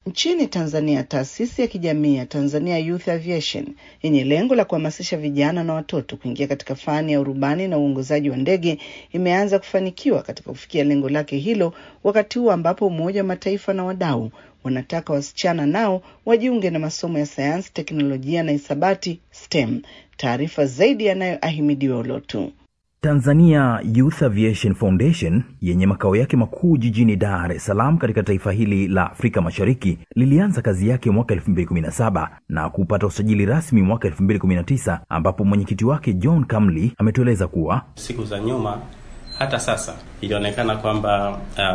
Nchini Tanzania, taasisi ya kijamii ya Tanzania Youth Aviation yenye lengo la kuhamasisha vijana na watoto kuingia katika fani ya urubani na uongozaji wa ndege imeanza kufanikiwa katika kufikia lengo lake hilo, wakati huu ambapo Umoja wa Mataifa na wadau wanataka wasichana nao wajiunge na masomo ya sayansi, teknolojia na hisabati STEM. Taarifa zaidi yanayo Ahimidiwe Olotu. Tanzania Youth Aviation Foundation yenye makao yake makuu jijini Dar es Salaam katika taifa hili la Afrika Mashariki lilianza kazi yake mwaka 2017 na kupata usajili rasmi mwaka 2019 ambapo mwenyekiti wake John Kamli ametueleza kuwa siku za nyuma hata sasa ilionekana kwamba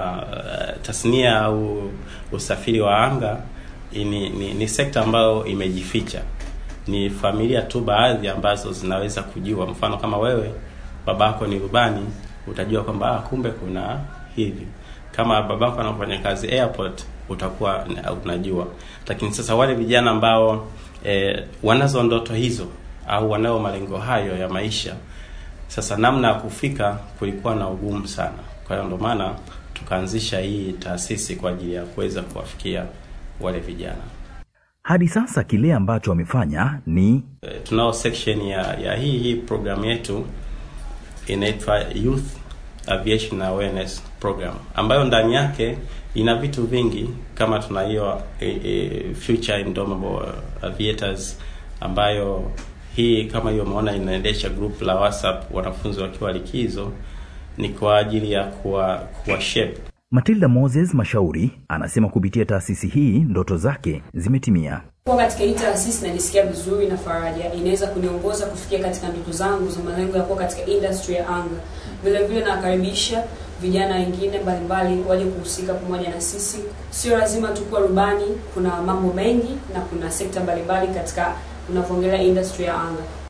uh, tasnia au usafiri wa anga ni, ni, ni sekta ambayo imejificha. Ni familia tu baadhi ambazo zinaweza kujua. Mfano kama wewe babako ni rubani, utajua kwamba ah, kumbe kuna hivi. Kama babako anafanya kazi airport, utakuwa unajua. Lakini sasa wale vijana ambao eh, wanazo ndoto hizo au wanao malengo hayo ya maisha, sasa namna ya kufika kulikuwa na ugumu sana. Kwa hiyo ndio maana tukaanzisha hii taasisi kwa ajili ya kuweza kuwafikia wale vijana. hadi sasa kile ambacho wamefanya ni Eh, tunao section ya, ya hii hii programu yetu inaitwa Youth Aviation Awareness Program ambayo ndani yake ina vitu vingi kama tuna hiyo e, e, Future Indomitable Aviators ambayo hii kama hiyo umeona inaendesha group la WhatsApp wanafunzi wakiwa likizo, ni kwa ajili ya kuwa, kuwa shape Matilda Moses Mashauri anasema kupitia taasisi hii ndoto zake zimetimia. Kuwa katika hii taasisi najisikia vizuri na faraja, inaweza kuniongoza kufikia katika ndoto zangu za malengo ya kuwa katika industry ya anga. Vile vile nakaribisha vijana wengine mbalimbali waje kuhusika pamoja na sisi. Sio lazima tu kuwa rubani, kuna mambo mengi na kuna sekta mbalimbali katika unavyoongelea industry ya anga.